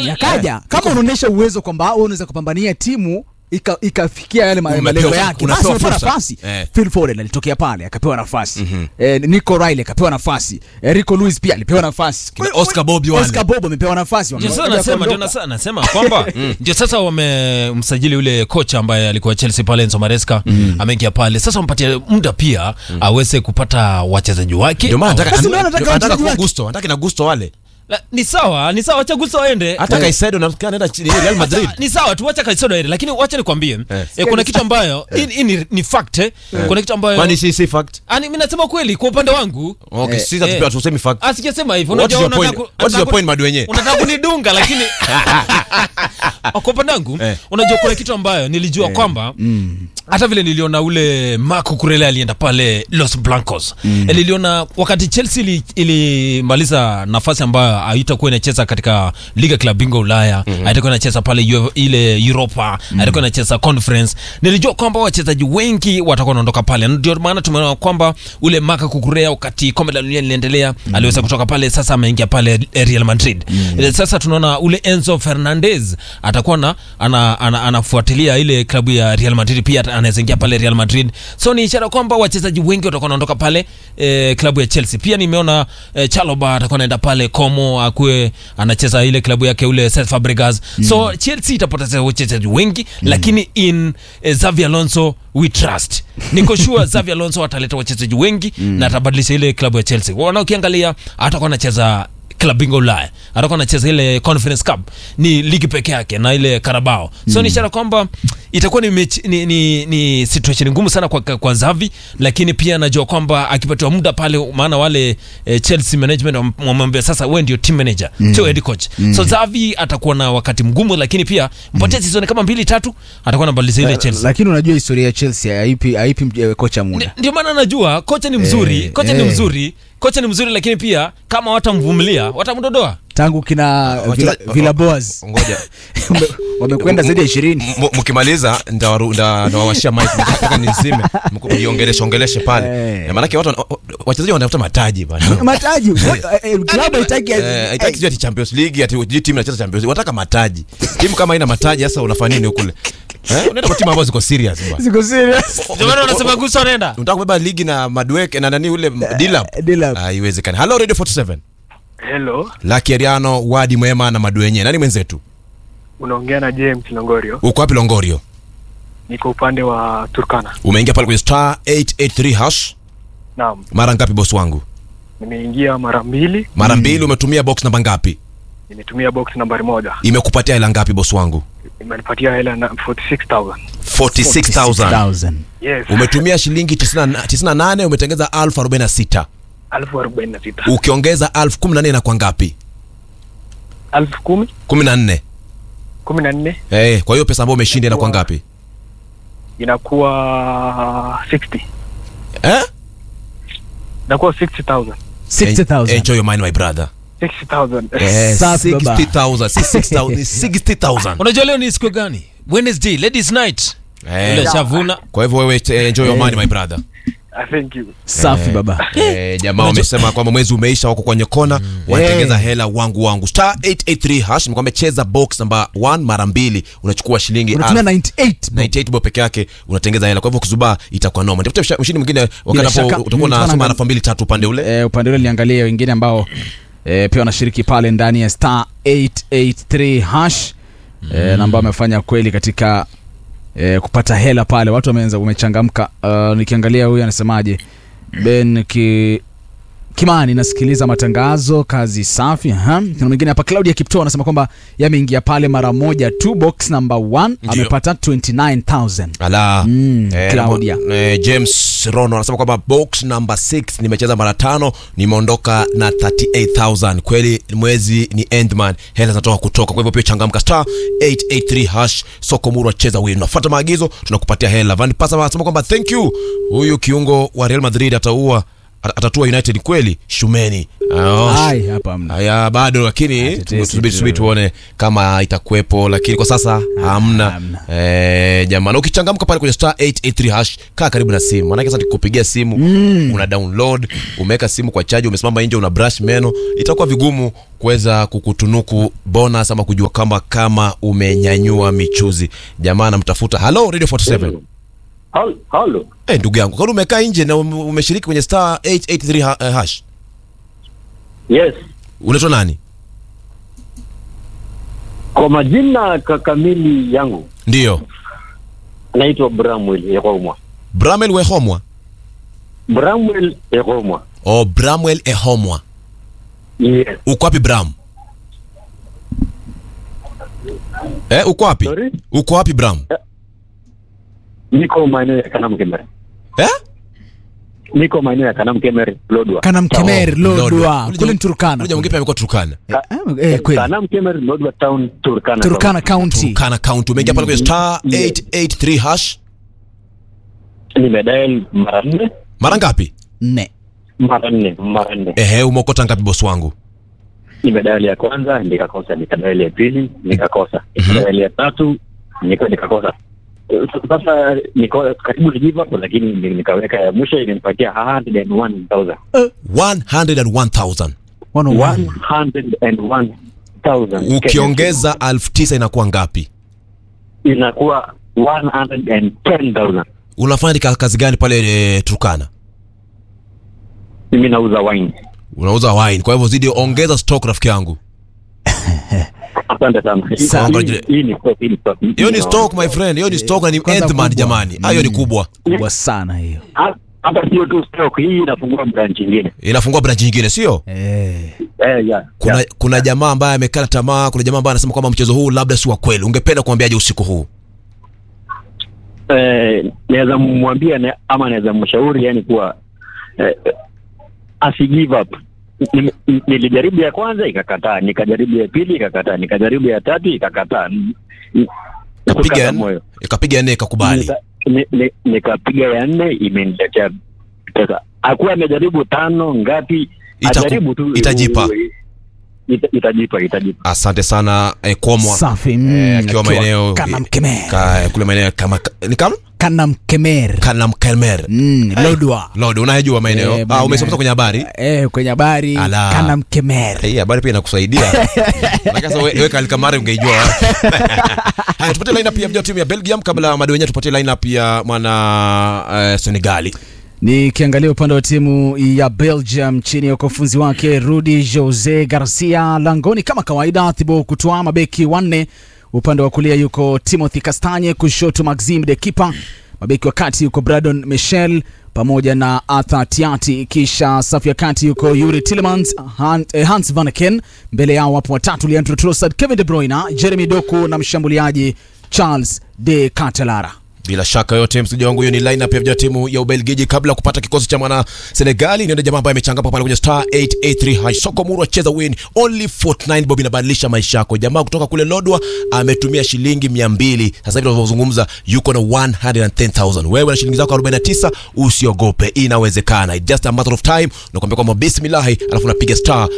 yakaja kama unaonyesha uwezo kwamba wewe unaweza kupambania timu ika- ikafikia yale ma- Umepewa- malengo yake unapewa basi umepewa fursa. nafasi Eh. Phil Foden alitokea pale akapewa nafasi eh, Nico Riley akapewa nafasi eh, Rico Lewis pia alipewa nafasi Kina Oscar Bobby wale. Oscar Bob amepewa nafasi ndio sasa Wamekuja nasema ndio kuondoka. nasa- nasema kwamba ndio sasa wamemsajili yule kocha ambaye alikuwa Chelsea pale Enzo Maresca ameingia pale sasa wampatie muda pia aweze kupata wachezaji wake Ndio maana nataka Basi ndio anataka ndio anataka wachezaji kwa wake. Gusto, anataka na Gusto wale. La, ni sawa ni sawa wacha Gusto waende Hata Caicedo na anaenda chini Real Madrid. Sawa, ni sawa tu wacha Caicedo aende lakini wacha nikwambie eh, kuna kitu ambayo hii hii ni, ni fact eh. kuna kitu ambayo Kwani si si fact? ani mimi nasema kweli kwa upande wangu Okay, Eh, sisi hatupewa tusemi fact. asijasema hivyo What is unajua your point? unataka ku- What is your unataka point ku- Madwenye? unataka kunidunga lakini kwa upande wangu Eh. unajua kuna kitu ambayo nilijua kwamba hata vile niliona ule Marco Kurele alienda pale Los Blancos Eh, niliona wakati Chelsea ili- ilimaliza nafasi ambayo haitakuwa inacheza katika liga klabu bingwa Ulaya haitakuwa inacheza pale Euro- ile Europa haitakuwa inacheza conference nilijua kwamba wachezaji wengi watakuwa wanaondoka pale ndio maana tumeona kwamba ule Marco Kukurea wakati kombe la dunia linaendelea aliweza kutoka pale sasa ameingia pale eh, Real Madrid Eh, sasa tunaona ule Enzo Fernandez atakuwa na ana, ana, anafuatilia ile klabu ya Real Madrid pia ata- anaweza ingia pale Real Madrid so ni ishara kwamba wachezaji wengi watakuwa wanaondoka pale eh, klabu ya Chelsea pia nimeona eh, Chalobah atakuwa anaenda pale Como akue anacheza ile klabu yake ule Cesc Fabregas so Chelsea itapoteza wachezaji wengi lakini in eh, Xavi Alonso we trust niko sure Xavi Alonso ataleta wachezaji wengi na atabadilisha ile klabu ya Chelsea wana ukiangalia atakuwa anacheza klabu bingwa Ulaya atakuwa anacheza ile Conference Cup ni ligi peke yake na ile Carabao so ni ishara kwamba itakuwa ni, mechi, ni, ni, ni situation ngumu sana kwa, kwa Xavi lakini pia najua kwamba akipatiwa muda pale maana wale eh, Chelsea management wam- wamwambia sasa wewe ndio team manager sio head coach so Xavi atakuwa na wakati mgumu lakini pia mpatie season kama mbili tatu atakuwa anabadilisha ile Chelsea lakini unajua historia ya Chelsea haipi haipi eh, kocha Ndi- muda ndio maana najua kocha ni mzuri Eh, kocha ni eh. mzuri kocha ni mzuri lakini pia kama watamvumilia watamdodoa tangu kina Villa- Wachezaji- Villa Boas Ngoja. Wame- wamekwenda zaidi ya ishirini M- mkimaliza ndawaru- nda- ndawawashia mic nataka nizime Mku- mniongeleshe ongeleshe pale Eh. Eh, maanake watu wana- wachezaji wanatafuta mataji bana mataji Eh, eh, klabu haitaki Eh, haitaki sijui ati champions league ati sijui timu inacheza champions league wanataka mataji timu kama haina mataji sasa unafanya nini kule eh unaenda kwa timu ambazo ziko serious bwana Siko serious. ndio maana wanasema Gusto anaenda unataka kubeba ligi na madweke na nani ule dilap Dilap. haiwezekani hello radio 47 Hello, Lucky Ariano wadi mwema na madwenye nani mwenzetu unaongea na James Longorio. uko wapi longorio Niko upande wa Turkana. umeingia pale kwenye star 883 hash Naam, mara ngapi boss wangu nimeingia mara mbili, mara mbili umetumia box namba ngapi nimetumia box nambari moja, imekupatia hela ngapi boss wangu imenipatia hela na 46000 46000 6,000. yes, umetumia shilingi 98 umetengeza 1046 elfu arobaini na sita ukiongeza 1014 inakuwa ngapi elfu kumi 14 kumi na nne eh kwa hiyo pesa ambayo umeshinda inakuwa ngapi inakuwa 60 eh inakuwa 60000 60,000. enjoy your mind my brother 60000 eh Safi baba. 60000 si 6000 ni 60000 unajua leo ni siku gani wednesday ladies night eh ile shavuna kwa hivyo wewe eh, enjoy your mind my brother I thank you. safi baba Eh, jamaa wamesema kwamba mwezi umeisha wako kwenye kona wanatengeza hela wangu wangu star 883 hash nikwambia cheza box namba 1 mara mbili unachukua shilingi unatumia alfu- 98 bob. 98 bob peke yake unatengeza hela kwa hivyo kuzubaa itakuwa noma tafuta mshindi mwingine Bila wakati shaka. hapo utakuwa Mm, unasoma tunaangalia- rafa mbili tatu upande ule eh, upande ule niangalie wengine ambao eh, pia wanashiriki pale ndani ya star 883 hash eh, na ambao wamefanya kweli katika eh, kupata hela pale watu wameanza wamechangamka uh, nikiangalia huyu anasemaje ben ki kimani nasikiliza matangazo kazi safi aha. kuna mwingine hapa claudia kipto anasema kwamba yameingia pale mara moja tu box number 1 Ndio. amepata 29000 ala Mm, eh, Claudia. namo- eh, james rono anasema kwamba box number 6 nimecheza mara tano nimeondoka na 38000 kweli mwezi ni endman hela zinatoka kutoka kwa hivyo pia changamka star 883 hash soko muru acheza win unafuata maagizo tunakupatia hela van pasa anasema kwamba thank you huyu kiungo wa real madrid ataua At- atatua united kweli shumeni Ah, Ai, hapa hamna. haya bado lakini tetesi tusubiri tu. subiri tuone kama itakuwepo lakini kwa sasa hamna hamna. eh, jamani ukichangamka pale kwenye star 883 hash kaa karibu na simu maanake sasa nikupigia simu una download umeweka simu kwa chaji umesimama nje una brush meno itakuwa vigumu kuweza kukutunuku bonus ama kujua kama kama umenyanyua michuzi jamaa namtafuta halo radio 47 Hal- Halo. Eh, ndugu yangu kwani umekaa nje na ume- umeshiriki kwenye star 883 ha- eh, hash Yes. unaitwa nani Kwa majina ka- kamili yangu ndiyo naitwa Bramwell Ehomwa. bramel wehomwa Bramwell Ehomwa. o bramwel ehomwa Yes. uko wapi bram eh, uko wapi Sorry? uko wapi bram Niko maeneo ya Kanam Kemer. eh? Niko maeneo ya Kanam Kemer, Lodwa. kana mkemer lodwa Lodwa. kule Turkana Ule mwingine pia amekuwa Turkana Eh, eh, kweli Kanam Kemer, Lodwa Town, Turkana. Turkana County Turkana County umeingia pale kwenye star Mm. 883 hash Nimedial mara nne, mara ngapi nne mara nne, mara nne. ehe umeokota ngapi bosi wangu Nimedial ya kwanza nikakosa, nikadial ya pili nikakosa, nikadial ya tatu nika nikakosa. Sasa niko karibu ni give up, lakini ni- nikaweka ya mwisho imenipatia 101,000. 101000 One on one. 101,000. ukiongeza 9000 inakuwa ngapi inakuwa 110,000. unafanya ka- kazi gani pale e, Turkana Mimi nauza wine. unauza wine kwa hivyo zidi ongeza stock rafiki yangu Asante sana. Hii- Sawa, hii- ngojea. Hii ni stock, hii ni stock. hiyo ni stock my friend hiyo ni stock na ni Kwanza Endman kubwa. jamani hayo ni kubwa kubwa sana hiyo Ha- Hata sio tu stock, hii inafungua branch nyingine. inafungua branch nyingine sio eh. Eh, yeah. kuna yeah. kuna jamaa ambaye amekata tamaa kuna jamaa ambaye anasema kwamba mchezo huu labda si wa kweli ungependa kumwambiaje usiku huu Eh, naweza mwambia na- ama naweza mshauri yani kuwa eh, eh, asi give up. Nime- Nilijaribu ya kwanza ikakataa, nikajaribu ya pili ikakataa, nikajaribu ya tatu ikakataa. N- n- kapiga kukata ya moyo. ikapiga nne ikakubali Nika- ni- ni- nikapiga ya nne imeniletea pesa akuwa amejaribu tano ngapi Itaku- ajaribu tu itajipa. Ita- itajipa itajipa asante sana eh, komwa safi mm, eh, akiwa maeneo kana mkemer ka, kule maeneo kama ni kama kana mkemer kana mkelmer mm, lodwa lord unayejua maeneo Eh, ah maeneo- umesoma kwenye habari eh, kwenye habari Ala. kana mkemer hii habari pia inakusaidia Maana sasa we- wewe kalikamari ungeijua haya tupate line up ya vijana wa timu ya Belgium kabla ya madwenye tupate line up ya mwana uh, Senegali nikiangalia upande wa timu ya belgium chini ya ukufunzi wake rudi jose garcia langoni kama kawaida thibo kutoa mabeki wanne upande wa kulia yuko timothy kastanye kushoto maxim de kipa mabeki wa kati yuko bradon michel pamoja na arthur tiati kisha safu ya kati yuko yuri tillemans Han, eh, hans vanaken mbele yao wapo watatu leandro trossard kevin de bruyne jeremy doku na mshambuliaji charles de catelara bila shaka yote msiji wangu hiyo ni lineup ya vijana wa timu ya Ubelgiji kabla ya kupata kikosi cha mwana Senegali niende jamaa ambaye amechangapa pale kwenye star 883 high soko muru acheza win only 49 bob inabadilisha maisha yako jamaa kutoka kule Lodwa ametumia shilingi 200 sasa hivi tunavyozungumza yuko na 110000 wewe na shilingi zako 49 usiogope inawezekana It's just a matter of time nakwambia kwamba bismillah alafu unapiga star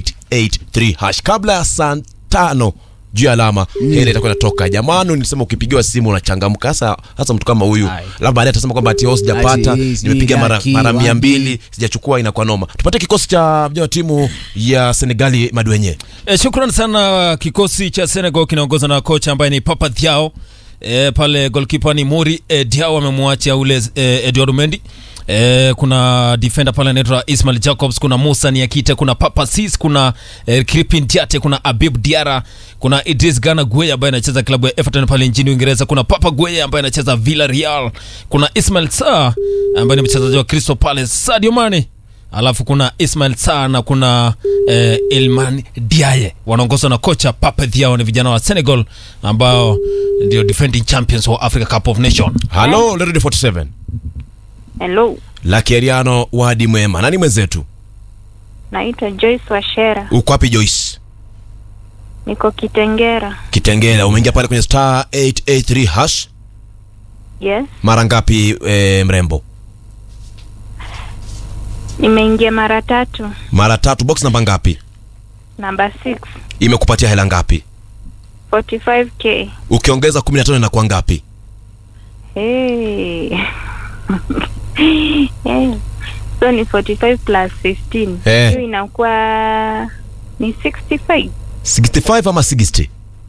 883 hash kabla ya saa tano juu ya alama mm. hela itakuwa inatoka jamani nilisema ukipigiwa simu unachangamka hasa hasa mtu kama huyu Ai. labda baadaye atasema kwamba ati oh, sijapata Ati, sijui nimepiga mara, laki, mara mia wapi. mbili sijachukua inakuwa noma tupate kikosi cha vijana wa timu ya senegali madwenye E, shukran sana kikosi cha Senegal kinaongozwa na kocha ambaye ni Papa Thiaw. E, pale golkipa ni Mori e, Diaw amemwachia ule e, Edouard Mendy. E, kuna defender pale anaitwa Ismail Jacobs, kuna Musa Niakite, kuna Papa Sis, kuna e, Kripin Diate, kuna Abib Diara, kuna Idris Gana Gueye ambaye anacheza klabu ya Everton pale nchini Uingereza, kuna Papa Gueye ambaye anacheza Villarreal, kuna Ismail Sarr ambaye ni mchezaji wa Crystal Palace, Sadio Mane alafu kuna Ismail Sarr na kuna eh, Ilman Diaye wanaongozwa na kocha Pape Thiaw. Ni vijana wa Senegal ambao ndio defending champions wa Africa Cup of Nation. halo Lady 47 Hello, lakiariano wadi mwema nani mwenzetu naitwa Joyce Washera, uko wapi joyce niko Kitengera. kitengela umeingia pale kwenye star 883 hash Yes, mara ngapi e, mrembo Nimeingia mara tatu. mara tatu box namba ngapi Namba 6. imekupatia hela ngapi 45k. ukiongeza 15 inakuwa ngapi Hey. hey. So ni 45 plus 15. Eh. Hiyo inakuwa ni 65. 65 ama 60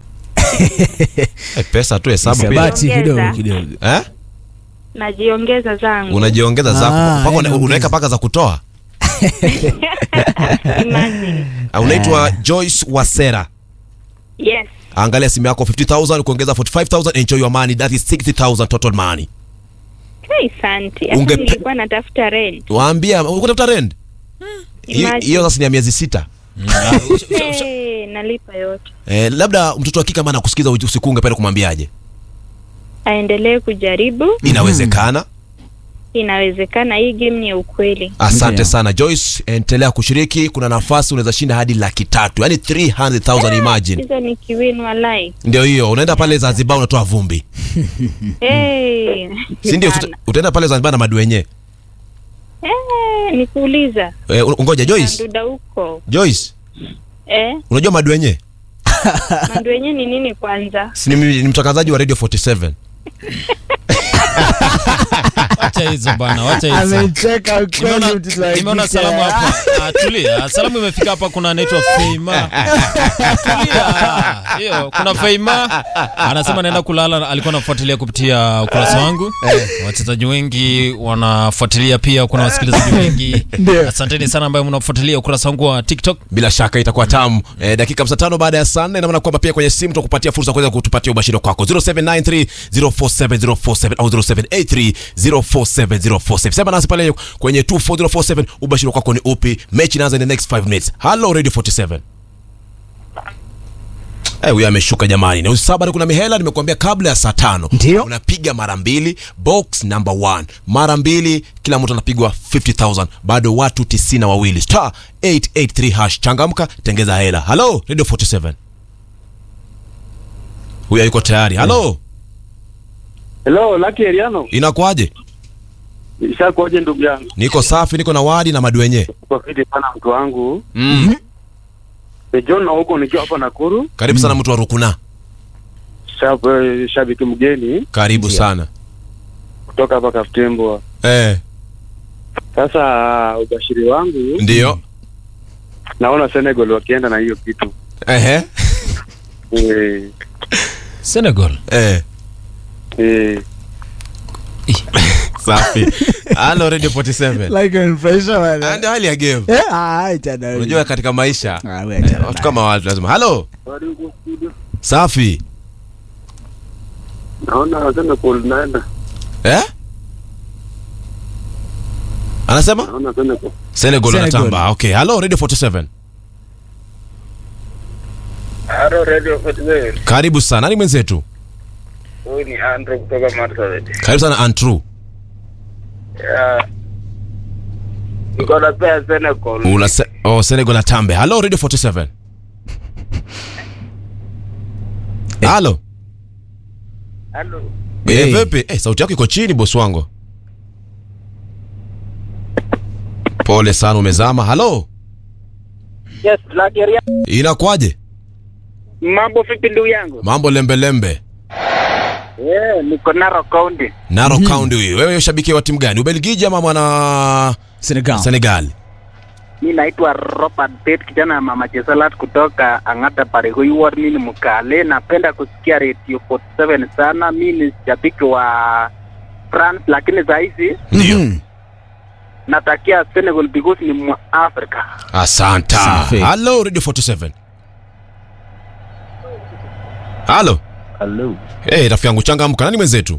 eh, pesa tu hesabu pia Hisabati kidogo Ongeza. kidogo. eh? Najiongeza zangu. unajiongeza zako Ah, mpaka una- yani unaweka paka za kutoa Imagine. Ah, unaitwa joyce wasera Yes. angalia simu yako 50000 kuongeza 45000 enjoy your money that is 60000 total money Hey, santi. Hata Ungepe- nilikuwa natafuta rent. waambia ukutafuta rent Hiyo- Imagine. hiyo sasa ni ya miezi sita Hey, nalipa yote. eh, labda mtoto wa kike ambaye anakusikiza usiku ungependa kumwambiaje Aendelee kujaribu. inawezekana Inawezekana hii game ni ya ukweli. asante Ndio. sana joyce endelea kushiriki kuna nafasi unaweza shinda hadi laki tatu yani 300000 imagine Hizo ni kiwin walai. ndio hiyo unaenda pale zanzibar unatoa vumbi Hey. si ndio Sana. uta- utaenda pale zanzibar na madu wenyewe Eh, nikuuliza. eh, un- ngoja joyce Manduda huko. joyce Eh, unajua madu wenyewe mandu wenyewe ni nini kwanza? si ni, ni mtangazaji wa radio 47 wacha hizo bana wacha hizo Amecheka Nimeona- ukweli mtoto wa nimeona kike. salamu hapa Ah, tulia salamu imefika hapa kuna anaitwa feima tulia hiyo kuna feima anasema naenda kulala alikuwa anafuatilia kupitia ukurasa wangu wachezaji wengi wanafuatilia pia kuna wasikilizaji wengi Ndio. asanteni sana ambayo mnafuatilia ukurasa wangu wa tiktok bila shaka itakuwa tamu eh, dakika 55 baada ya saa nne inamaana kwamba pia kwenye simu tutakupatia fursa ya kuweza kutupatia ubashiri kwako 0793 047047 au 0783 047047 sema nasi pale kwenye 24047 ubashiri kwako ni upi mechi inaanza in the next 5 minutes hello radio 47 Eh, huyo ameshuka jamani na usaba kuna mihela nimekuambia kabla ya saa tano Ndio. unapiga mara mbili box number one mara mbili kila mtu anapigwa 50000 bado watu tisini na wawili star 883 hash changamka tengeza hela halo radio 47 huyo yuko tayari halo Hello, Lucky Eriano. inakuaje Ishakuaje ndugu yangu? niko safi niko na wadi na madu wenyewe Kwa fiti sana mtu wangu. mm. Ni John na huko nikiwa hapa Nakuru. karibu sana mtu wa rukuna Shab, eh, shabiki mgeni karibu sana kutoka hapa Kaftembo. eh, Sasa ubashiri wangu ndio naona Senegal wakienda na hiyo kitu. Ehe. Eh, senegal Eh. eh, safi halo radio 47 Like an pressure, Ah, bwana. ndio hali ya game Eh, ah, achana wewe. unajua katika maisha Ah, wewe eh, achana watu naye. kama watu lazima halo safi naona Senegal naenda. eh? anasema Naona Senegal. senegal Senegal. anatamba okay halo radio 47 Halo Radio Festival. karibu sana nani mwenzetu Huyu ni Andrew kutoka Marsabit. karibu sana antru Ya. Niko na pea Senegal. una se oh, senegal atambe halo radio 47 halo Halo. eh, Hey. vipi eh, sauti yako iko chini bosi wangu pole sana umezama halo Yes, Lucky Eriano. inakuwaje Mambo vipi ndugu yangu? mambo lembelembe Yeah, niko Narok County. naro county huyu wewe shabiki wa timu gani ubelgiji ama mwana Senegal. senegal Mi naitwa Robert Pet, kijana ya mama Chesalat kutoka Ang'ata Paregoiwar. Mi ni mkale, napenda kusikia Radio 47 sana. Mi ni shabiki wa France, lakini saa hizi ndio Mhm. natakia Senegal because ni mwa Afrika. asanta Safi. halo radio 47 halo Hello. hey, rafiki yangu changamka nani mwenzetu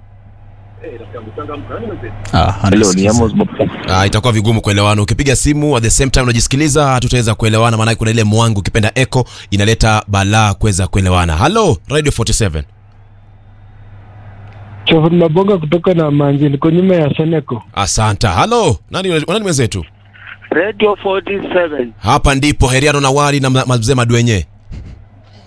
Ah, Hello, ni anasikiza. Amos Bob. Ah, itakuwa vigumu kuelewana ukipiga simu at the same time unajisikiliza hatutaweza kuelewana maanake kuna ile mwangu ukipenda echo inaleta balaa kuweza kuelewana halo radio 47 Chovu Mabonga kutoka na Manji, niko nyuma ya Seneco. asanta halo nani, nani mwenzetu Radio 47 hapa ndipo heriano na wali na ma- mazee madwenye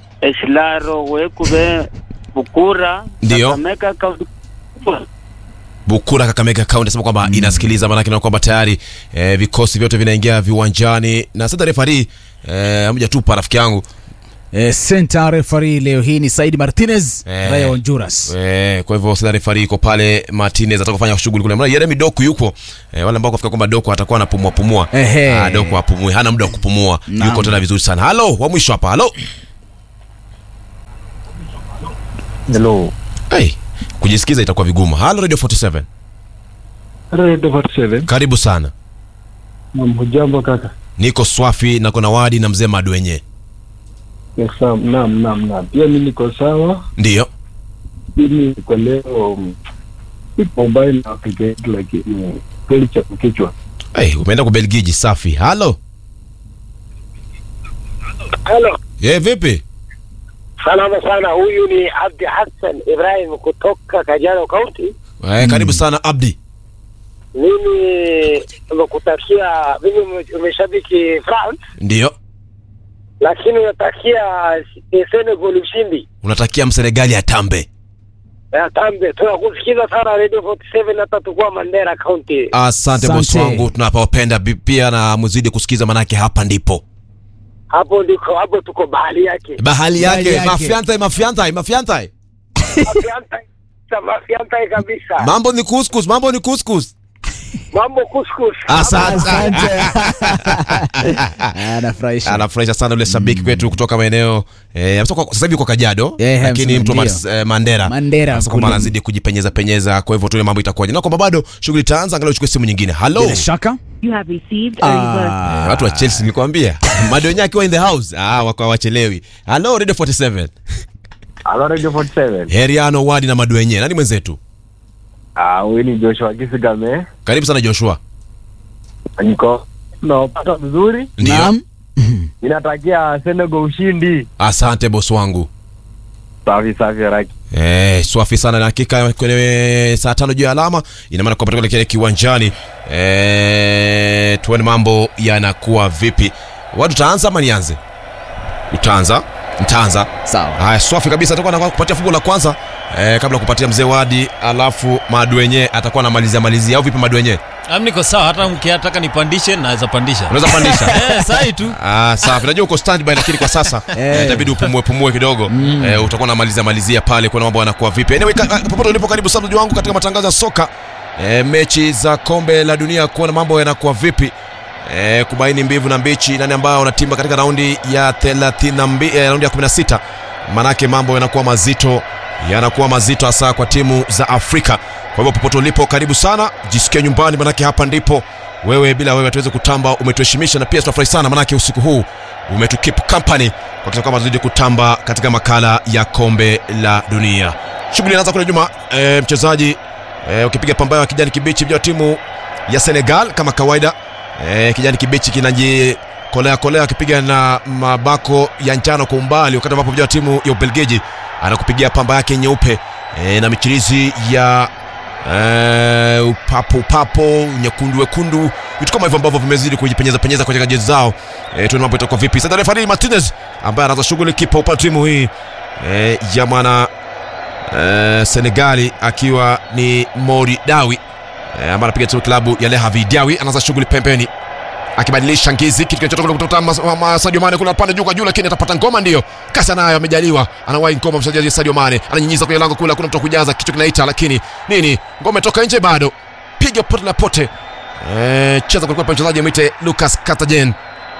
Eslaro Wekube Bukura Ndio. Kakamega Kaunti. Bukura Kakamega County anasema kwamba inasikiliza, maanake naona kwamba tayari eh, vikosi vyote vinaingia viwanjani na sasa refari eh, amuja tupa rafiki yangu Eh, center referee leo hii ni Said Martinez Eh. raia wa Honduras. Eh, kwa hivyo sasa refari iko pale Martinez ataka kufanya shughuli kule. Maana Yeremi Doku yuko. Eh, wale ambao kafika kwamba Doku atakuwa anapumua pumua. Ehe. Ah, Doku apumui, hana muda wa kupumua. Naam. Yuko tena vizuri sana. Halo, wa mwisho hapa. Halo. Hello. Hey, kujisikiza itakuwa vigumu. Halo Radio 47. Radio 47. Karibu sana. Naam, hujambo kaka? Niko Swafi na kuna Wadi na mzee Madwenye. Yes, naam, naam, naam, naam. Pia mimi niko sawa. Ndio. Mimi kwa leo mm, ipo mbali na Afrika yetu lakini kweli cha kichwa. Hey, umeenda kwa Belgiji safi. Halo. Halo, Ye vipi? salama sana. Huyu ni Abdi Hassan Ibrahim kutoka Kajiado County. Eh, karibu sana Abdi. Mimi nimekutakia, mimi ume- umeshabiki France, Ndio. lakini unatakia eh, Senegal ushindi. Unatakia Msenegali atambe. Eh, Tambe, tunakusikiza sana Radio 47 hata tukua Mandera County. Asante bosi Asante. wangu, tunapawapenda bi- pia na mzidi kusikiza, manake hapa ndipo Hapo ndiko hapo tuko bahali yake. bahali Bahali yake. yake. Mafiantai, mafiantai, mafiantai. Mafiantai, mafiantai kabisa. Mambo ni kuskus, mambo ni kuskus. Mambo kuskus. Asante. Anafurahisha. Anafurahisha sana ule shabiki kwetu kutoka maeneo eh, amesema kwa- sasa hivi uko Kajiado Eh, lakini Hamson, mtu wa ndio. Mas- eh, Mandera Mandera Anasema kwamba kule. anazidi kujipenyeza penyeza, kwa hivyo tuone mambo itakuwaje, na kwamba bado shughuli itaanza, angalau uchukue simu nyingine. Halo Bila shaka. You have received a reverse. Ah, Eh, watu wa Chelsea nilikwambia, Madonye akiwa in the house ah, wako hawachelewi. Halo Radio 47 Hello Radio 47. Heriano Wadi na Madwenye, nani mwenzetu? Ah, huyu ni Joshua Kisigame. Karibu sana Joshua. Niko naopata vizuri. Ndio. Naam. Ninatakia Senegal ushindi. Asante bosi wangu. Safi safi raki. Eh, swafi sana na hakika kwenye saa tano juu ya alama ina maana kwamba tuelekea kiwanjani. Eh, tuone mambo yanakuwa vipi. Watu utaanza ama nianze? Utaanza? Nitaanza. Sawa. Haya, swafi kabisa atakuwa anakuwa kupatia fungu la kwanza. Eh, kabla ya kupatia mzee Wadi, alafu Madwenye atakuwa anamalizia malizia au vipi Madwenye? Am niko sawa, hata mkiataka nipandishe naweza pandisha. Unaweza pandisha? Eh, sahi tu. Ah, safi. Najua uko standby lakini kwa sasa eh, itabidi upumue pumue kidogo. Eh, utakuwa unamalizia malizia pale kuona mambo yanakuwa vipi. Anyway, ka- ka- popote ulipo karibu sana mtazamaji wangu katika matangazo ya soka. Eh, mechi za kombe la dunia kuona mambo yanakuwa vipi. Eh, kubaini mbivu na mbichi nani ambao wanatimba katika raundi ya 32 eh, raundi ya 16. Manake mambo yanakuwa mazito yanakuwa mazito hasa kwa timu za Afrika. Kwa hivyo popote ulipo karibu sana, jisikie nyumbani manake hapa ndipo wewe bila wewe hatuwezi kutamba, umetuheshimisha na pia tunafurahi sana manake usiku huu umetukip company kwa kisha kwamba tuzidi kutamba katika makala ya kombe la dunia. Shughuli inaanza kule nyuma, e, mchezaji e, ukipiga pambayo ya kijani kibichi vya timu ya Senegal kama kawaida e, kijani kibichi kinaji kolea kolea akipiga na mabako ya njano kwa umbali, wakati ambapo vijana wa timu ya Ubelgiji anakupigia pamba yake nyeupe e, na michirizi ya e, upapo upapo nyekundu wekundu, vitu kama hivyo ambavyo vimezidi kujipenyeza penyeza kwenye jezi zao. E, tuone mambo itakuwa vipi. Sasa refari Martinez ambaye anaanza shughuli kipa upande wa timu hii e, ya mwana e, Senegali akiwa ni Mori Dawi e, ambaye anapiga timu klabu ya Le Havre Diawy, anaanza shughuli pembeni akibadilisha ngizi kitu kinachotoka kule kutoka Mas- ma- ma- Sadio Mane kule pande juu kwa juu, lakini atapata ngoma, ndio kasi anayo, amejaliwa, anawahi ngoma mchezaji Sadio Mane, ananyinyiza kwenye lango kule, hakuna mtu wa kujaza, kichwa kinaita, lakini nini, ngoma imetoka nje, bado piga pote la pote. Eh, cheza kulikuwa pa mchezaji mwite Lucas Cartagen.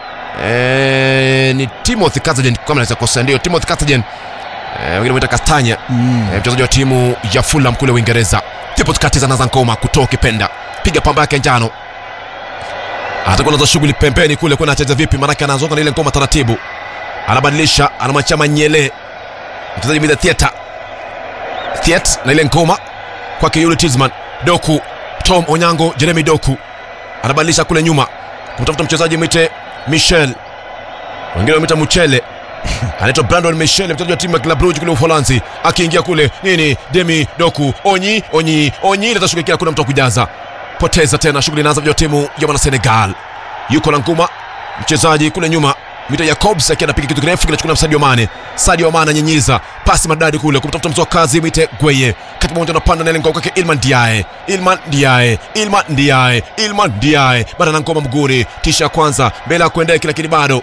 Eh, ni Timothy Cartagen kama naweza kosa, ndio Timothy Cartagen. Eh, wengine mwita Castanya. Eh, mchezaji wa timu ya Fulham kule Uingereza. Timothy Cartagen anaanza ngoma kutoa kipenda. Piga pamba yake njano atakuwa nazo shughuli pembeni kule kuna anacheza vipi maanake anazoka na ile ngoma taratibu anabadilisha anamwachia manyele mchezaji mida theater theat na ile ngoma kwake yule Tizman Doku Tom Onyango Jeremy Doku anabadilisha kule nyuma kumtafuta mchezaji mwite Michel wengine wamwita Muchele anaitwa Brandon Michel mchezaji wa timu ya Club Brugge kule Uholanzi akiingia kule nini Demi Doku Onyi Onyi Onyi ile tashughuli kuna mtu wa kujaza poteza tena shughuli inaanza vya timu ya mwana Senegal yuko na nguma mchezaji kule nyuma Mito Jacobs akiwa anapiga kitu kirefu kinachukua na Sadio Mane. Sadio Mane ananyinyiza pasi madadi kule kumtafuta mtu wa kazi Mite Gweye. Kati mmoja anapanda na ile ngoma kwake Ilman Diaye. Ilman Diaye. Ilman Diaye. Ilman Diaye. Bado na ngoma mguri. Tisha ya kwanza mbele ya kuendea lakini bado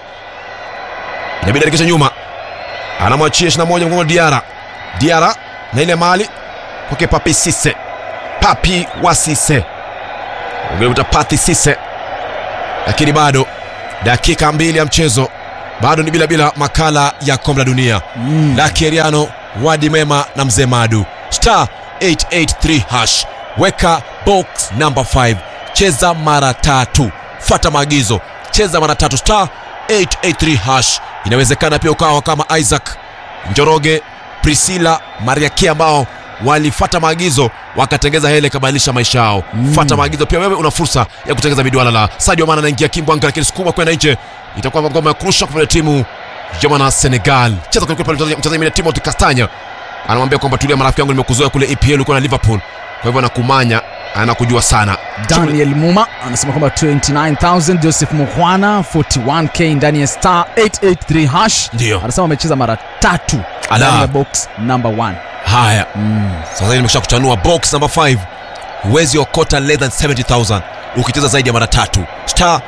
inabidi arekesha nyuma. Anamwachia 21 mgongo Diara. Diara na ile mali kwake Papi Sise. Papi wa Sise. Ungemuta Pati Sise. Lakini bado dakika mbili ya mchezo bado ni bila bila makala ya kombe la dunia mm. Lakeriano wadi mema na mzee Madu star 883 hash weka box number 5 cheza mara tatu fata maagizo cheza mara tatu star 883 hash inawezekana pia ukawa kama Isaac Njoroge Priscilla Mariaki ambao walifata maagizo wakatengeza hele ikabadilisha maisha yao mm. fata maagizo pia wewe una fursa ya kutengeza midwala la Sadio Mane anaingia kimbwanga lakini sukuma kwenda nje itakuwa ngoma ya kurusha kwa timu ya mwana Senegal cheza kwa pale mchezaji mwingine Timothy Castagna anamwambia kwamba tulia marafiki yangu nimekuzoea kule EPL uko na Liverpool kwa hivyo anakumanya anakujua sana daniel muma anasema kwamba 29000 joseph muhwana 41k ndani ya star 883 hash Ndio. anasema amecheza mara tatu Ala. ndani ya box number 1 haya sasa hivi nimesha kuchanua box number 5 huwezi okota less than 70000 ukicheza zaidi ya mara tatu star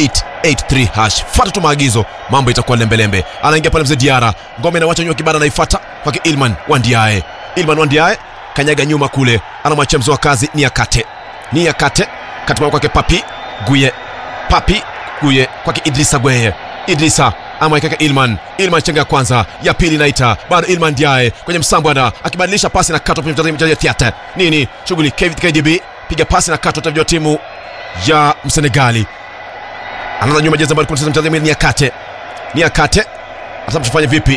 883 hash fata tu maagizo mambo itakuwa lembelembe anaingia pale mzee diara ngome inawacha nyuma kibada anaifata kwake ilman wandiae ilman wandiae kanyaga nyuma kule anamwachia mzee wa kazi ni akate ni akate katima kwake papi guye papi guye kwake idrisa gweye idrisa amwaikaka ilman ilman chenga ya kwanza ya pili naita bado ilman diae kwenye msambwana akibadilisha pasi na katwa kwenye mchezaji wa theatre nini shughuli KV kdb piga pasi na katwa tavyo timu ya msenegali anaanza nyuma jezi ambayo kunacheza mchezaji mwingine ni akate ni akate hata mtafanya vipi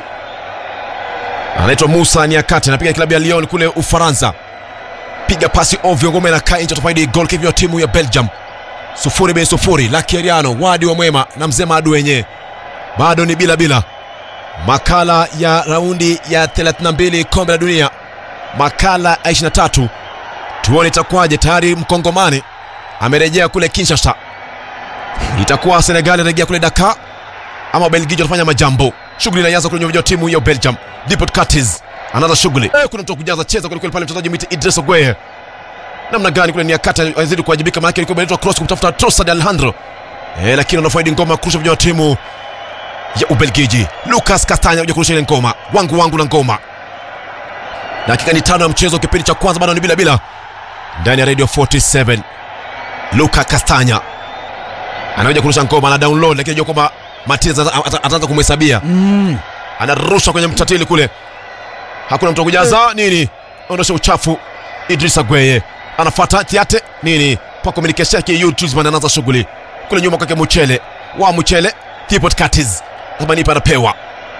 anaitwa musa ni akate anapiga klabu ya lyon kule ufaransa piga pasi ovyo ngome na kaa nje atafaidi gol kivyo timu ya belgium sufuri bei sufuri lakeriano wadi wa mwema na mzee madu wenyewe bado ni bila bila makala ya raundi ya 32 kombe la dunia makala ya 23 tuone itakuwaje tayari mkongomani amerejea kule kinshasa itakuwa senegali anarejea kule dakar ama belgiji watafanya majambo shughuli inaanza kwenye uwanja wa timu ya belgium dipot curtis anaanza shughuli eh, kuna mtu wa kujaza cheza kwelikweli pale mchezaji miti idris ogweye namna gani kule ni akata azidi kuwajibika maanake ilikuwa imeletwa cross kumtafuta trosad alejandro eh, lakini anafaidi ngoma ya kurusha vijana wa timu ya ubelgiji lucas castanya kuja kurusha ile ngoma wangu wangu na ngoma dakika ni tano ya mchezo kipindi cha kwanza bado ni bila bila ndani ya radio 47 luka castanya anakuja kurusha ngoma ana download lakini anajua kwamba matiz ata- ata- ataanza kumhesabia mm. anarusha kwenye mtatili kule hakuna mtu wa kujaza nini ondosha uchafu idrisa gweye anafata tiate nini pakominikesha yake yutuzman anaanza shughuli kule nyuma kwake muchele wa muchele tipot katis kama nipa anapewa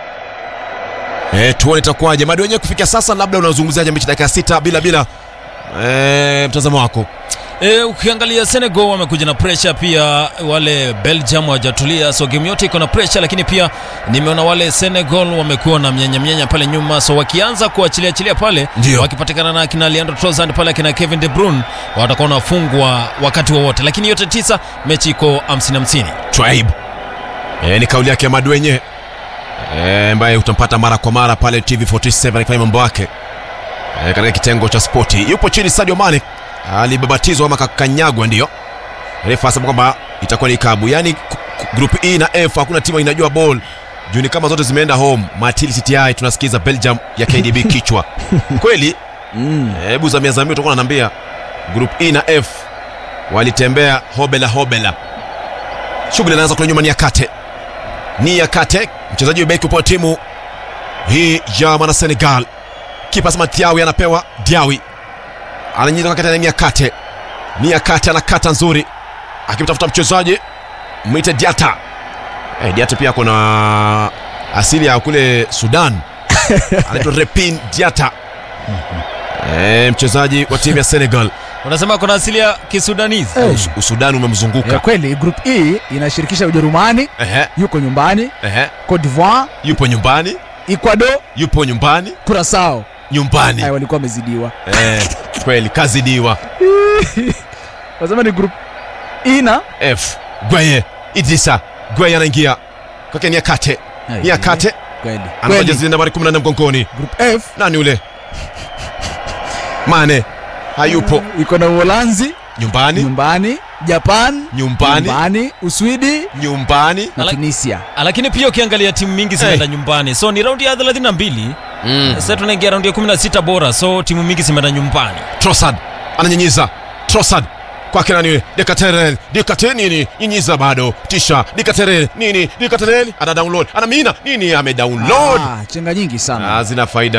e, tuone itakuwaje madi wenyewe kufikia sasa labda unazungumziaje mechi dakika sita bila bila e, mtazamo wako E, ukiangalia Senegal wamekuja na pressure pia, wale Belgium hawajatulia, so game yote iko na pressure, lakini pia nimeona wale Senegal wamekuwa na mnyanya mnyanya pale nyuma, so wakianza kuachilia achilia pale, Ndio. wakipatikana na kina Leandro Trossard pale akina Kevin De Bruyne watakuwa wanafungwa wakati wowote, lakini yote tisa, mechi iko 50 50. tribe e, ni kauli yake ya madu wenyewe e, ambaye utampata mara kwa mara pale tv47 akifanya mambo yake e, katika kitengo cha spoti yupo chini sadio mane alibabatizwa ama kakanyagwa ndio refa asema kwamba itakuwa ni kabu yaani ku- ku- group e na f hakuna timu inajua ball juu ni kama zote zimeenda home matili cti tunasikiza belgium ya kdb kichwa kweli hebu zamia zamia utakuwa nanaambia group e na f walitembea hobela hobela shughuli anaanza kule nyuma ni yakate ni yakate mchezaji wa beki upo timu hii ya mwana senegal kipa sema tiawi anapewa diawi ananyinyiza kwa kati ni yakate ni yakate anakata nzuri akimtafuta mchezaji mwite diata hey, diata pia kuna asili ya kule sudan anaitwa repin diata hey, mchezaji wa timu ya senegal Unasema kuna asili ya Kisudanese. Us- usudani umemzunguka ya kweli group e inashirikisha ujerumani Ehe, yuko nyumbani ehe. cote divoire yupo nyumbani ecuador yupo nyumbani kurasao nyumbani Ay, walikuwa wamezidiwa eh, kweli kazidiwa wasema ni group e na f gweye idrisa gweye anaingia okay, ni akate Ai, ni akate kweli anavaa kweli jezi nambari 14 mgongoni group f nani ule mane hayupo iko na uholanzi nyumbani nyumbani japan Nyumbani. nyumbani uswidi nyumbani na Ala- tunisia lakini pia ukiangalia timu mingi zimeenda nyumbani so ni raundi ya 32 mm. sasa tunaingia raundi ya 16 bora so timu mingi zimeenda nyumbani Trossard ananyinyiza Trossard kwake nani yule Dekaterel Dekaterel nini nyinyiza bado tisha Dekaterel nini Dekaterel ana download ana mina nini ame download ah, chenga nyingi sana ah, zina faida